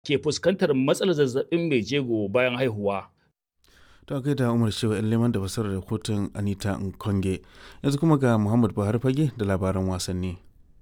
ke fuskantar matsalar zazzabin mai jego bayan haihuwa. ta kai da umar shewa yan leman da fasarar rahoton anita nkonge yanzu kuma ga muhammad buhari fage da labaran wasanni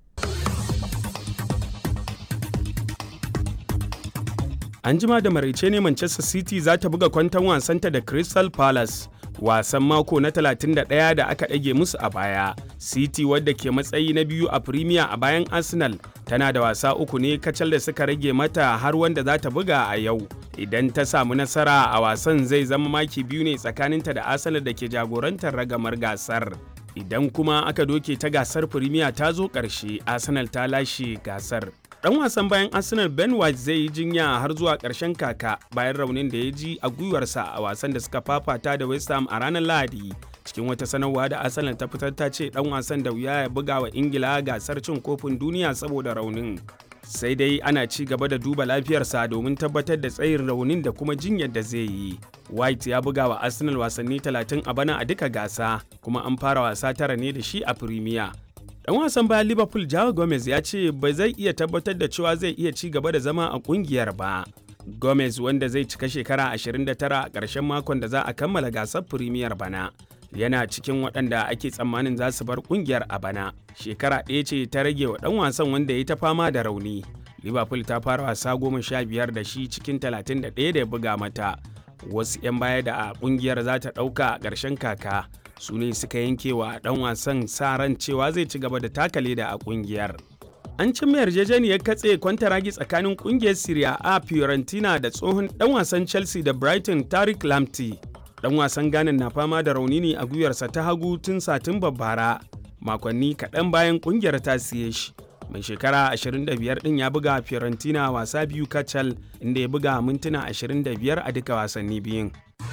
An jima da maraice ne Manchester City za ta buga kwanton wasanta da Crystal Palace. Wasan mako na 31 da aka ɗage musu a baya. City wadda ke matsayi na biyu a Premier a bayan Arsenal tana da wasa uku ne kacal da suka rage mata har wanda za ta buga a yau. Idan ta samu nasara a wasan zai zama maki biyu ne tsakaninta da Arsenal da ke jagorantar ragamar gasar. Idan kuma aka doke ta gasar Premier ta zo ƙarshe, Arsenal ta lashe gasar. Dan wasan bayan Arsenal Ben White zai yi jinya har zuwa ƙarshen kaka bayan raunin da ya ji a gwiwarsa a wasan da suka fafata da West Ham a ranar Lahadi. Cikin wata sanarwa da Arsenal ta fitar ta ce dan wasan da wuya ya buga wa Ingila gasar cin kofin duniya saboda raunin. Sai dai ana ci gaba da duba lafiyarsa domin tabbatar da tsayin raunin da kuma jinyar da zai yi. White ya buga wa Arsenal wasanni 30 a bana a duka gasa, kuma an fara wasa tara ne da shi a Premier. Dan wasan bayan Liverpool Joao Gomez ya ce ba zai iya tabbatar da cewa zai iya ci gaba da zama a kungiyar ba. Gomez wanda zai cika shekara 29 a ƙarshen makon da za a kammala gasar Premier bana. Yana cikin waɗanda ake tsammanin za su bar kungiyar a bana. Shekara ɗaya ce ta rage wa ɗan wasan wanda ya ta fama da rauni. Liverpool ta fara wasa goma sha biyar da shi cikin 31 da ya buga mata. Wasu 'yan baya da a kungiyar za ta ɗauka a ƙarshen kaka. su ne suka yanke wa dan wasan sa ran cewa zai ci gaba da taka leda a kungiyar. An cimma yarjejeniyar katse kwantaragi tsakanin kungiyar Serie A Fiorentina da tsohon dan wasan Chelsea da Brighton Tariq Lamptey. Dan wasan Ghana na fama da rauni ne a gwiwarsa ta hagu tun satin bara makonni kaɗan bayan kungiyar ta siye shi. Mai shekara 25 ɗin ya buga Fiorentina wasa biyu kacal inda ya buga mintuna 25 a duka wasanni biyun.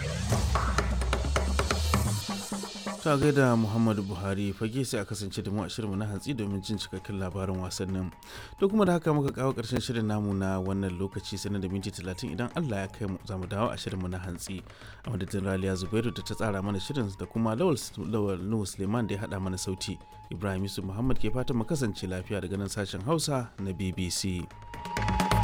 ta gaida muhammadu buhari fage sai a kasance da mu a shirinmu na hantsi domin jin cikakken labarin wasannin to kuma da haka muka kawo karshen shirin namu na wannan lokaci sanar da minti talatin idan allah ya kai mu za mu dawo a shirinmu na hantsi a madadin raliya zubairu da ta tsara mana shirin da kuma lawal nuhu suleiman da ya haɗa mana sauti ibrahim yusuf muhammad ke fatan mu kasance lafiya daga nan sashen hausa na bbc